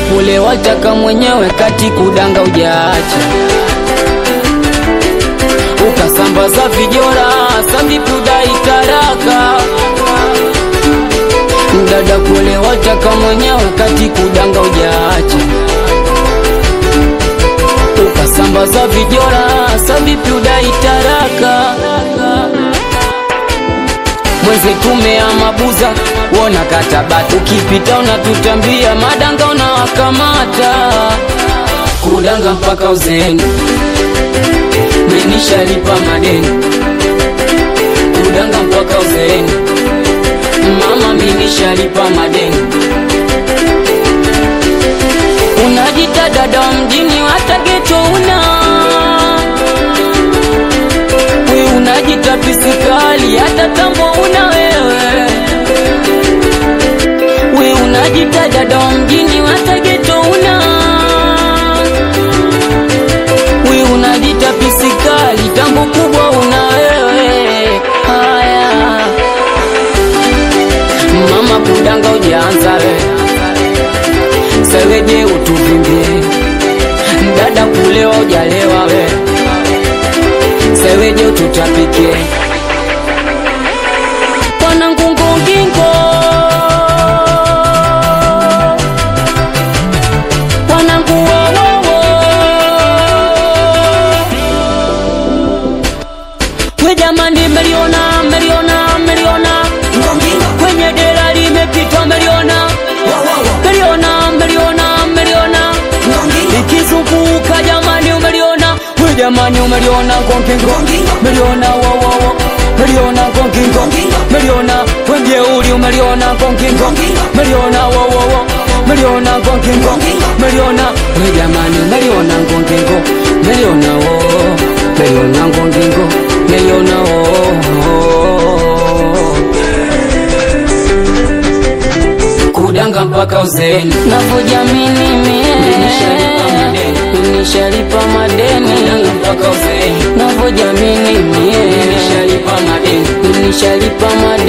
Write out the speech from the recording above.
kulewa taka mwenyewe kati kudanga ujaacha ukasambaza vijora sambipuda itaraka dada kulewa taka mwenyewe kati kudanga ujaacha ukasambaza vijora sambipuda itaraka mwezi tumea mabuza wona katabati ukipita unatutambia madanga unawakamata kudanga mpaka uzeni menishalipa madeni kudanga mpaka uzeni mama menishalipa madeni unajita dada wa mjini hata geto una we unajita pisikali hata tambo una wewe we unajita dada wa mjini hata geto una we unajita pisikali tambo kubwa una wewe haya mama kudanga ujaanza we seweje utuvimbie dada kulewa ujalewa we seweje ututapike wanangungungingo wananguwowowo we jamani meliona meliona meliona kwenye dera limepitwa meliona meliona meliona meliona ikizunguka jamani umeliona we jamani umeliona gongingo meliona wowowo meliona gongingo meliona wenjeuli umeliona gongingo meliona wowowo meliona gongingo meliona we jamani meliona gongingo meliona wo meliona gongingo meliona wo kudanga mpaka uzeni navyojamini mie Nishalipa madeni. nishalipa madeni kudanga mpaka uzeni navyojamini mie nishalipa madeni nishalipa madeni